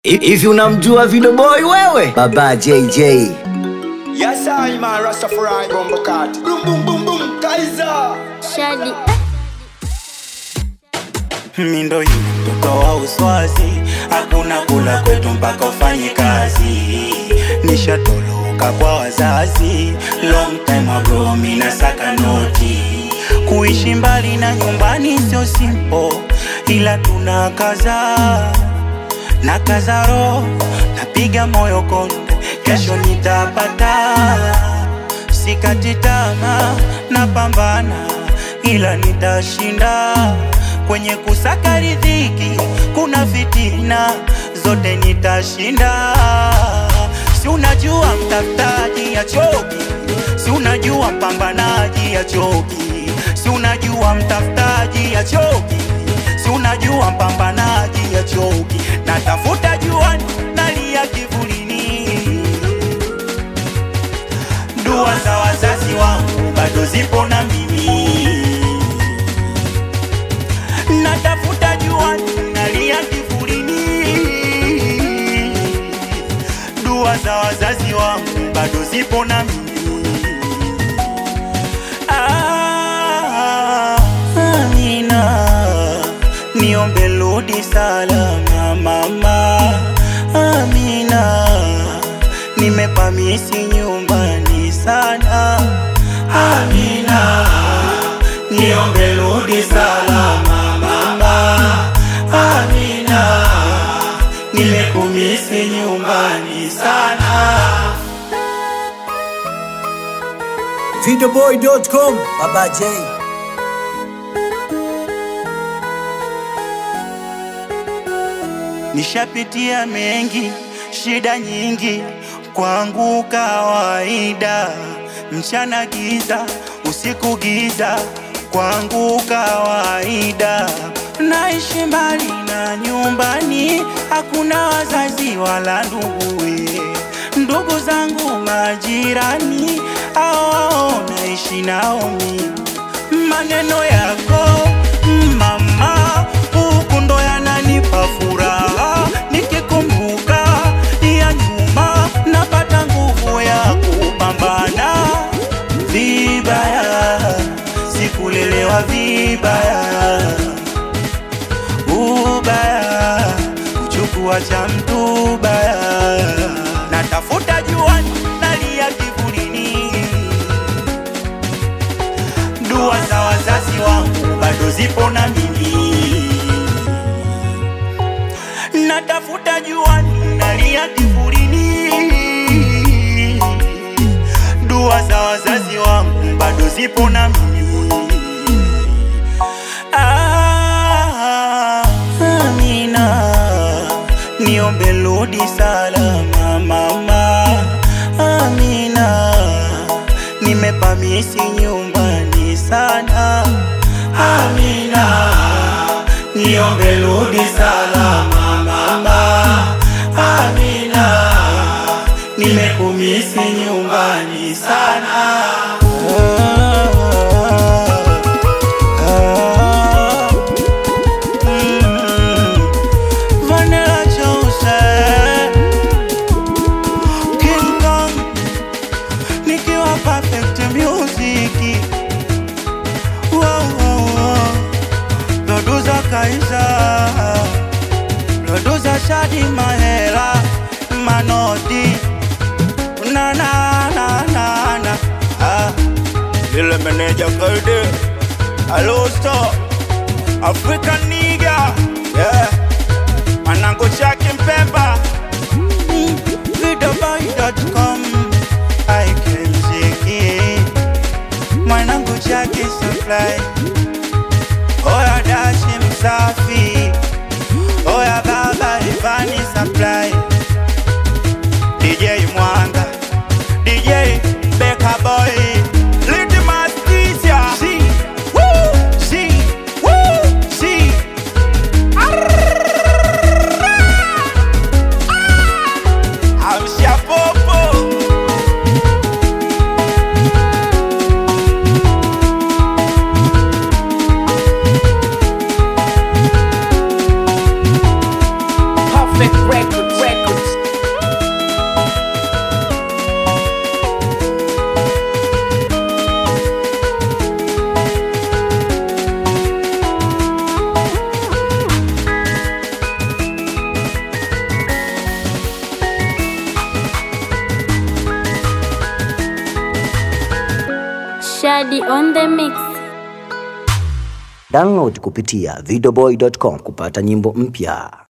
Hivi unamjua Video Boy wewe? Baba JJ. Yes, I man Rastafari Bumbo Cat. Boom boom boom boom Kaiser. Shadi Mi ndo yule mtoto wa uswazi, hakuna kula kwetu mpaka ufanye kazi. Nishatoloka kwa wazazi, long time ago mi nasaka noti. Kuishi mbali na nyumbani sio simple, ila tuna kaza na kaza roho, napiga moyo konde, kesho nitapata. Sikati tamaa, napambana, ila nitashinda. Kwenye kusaka riziki kuna fitina, zote nitashinda. Si unajua mtafutaji ya choki, si unajua mpambanaji ya choki, si unajua mtafutaji ya choki, si unajua mpambanaji ya choki. Natafuta juani, nalia kivulini dua za wazazi wangu bado zipo na mimi, natafuta juani, nalia kivulini. Dua za wazazi wangu bado zipo na mimi. Ah, Amina, niombe rudi salama mama. Amina, nimepamisi nyumbani sana. Amina, niombe rudi salama mama. Amina, nimekumisi nyumbani sana. Videoboy.com Baba J. Nishapitia mengi, shida nyingi, kwangu kawaida. Mchana giza, usiku giza, kwangu kawaida. Naishi mbali na nyumbani, hakuna wazazi wala nduguye. Ndugu zangu majirani, hao naishi nao mimi maneno yako mama, huku ndo yananipa furaha. Nikikumbuka ya nyuma, napata nguvu ya kupambana. Vibaya sikulelewa vibaya, ubaya kuchukua cha mtu baya. Natafuta juani, nalia kivulini dua za wazazi wangu bado zipo na mimi, natafuta juani, nalia kivulini. Dua za wazazi wangu bado zipo na mimi. Ah, Amina, niombe rudi salama mama. Amina, nimepamisi nyumbani sana. Amina, niombe rudi salama mama. Amina, nimekumisi nyumbani sana. Mm, Vanilla Joseph, King Kong, nikiwa perfect music. Wow, wow, wow. Producer Kaiza, producer Shadi Mahela, Manodi, na na na na na. Ah, Lil manager Kalde, Hello Star, African nigga, yeah. Manango Chaki Mpemba, videoboy.com, I can take it. Mwanangu Chaki Supply, Oya Dashi Msafi, Oya Baba Ivani Supply, DJ Mwanga, DJ Beka Boy, Litmus Tisha, si, woo, si, woo, si. Amsha Popo. Perfect Records. Shadi on the mix. Download kupitia videoboy.com kupata nyimbo mpya.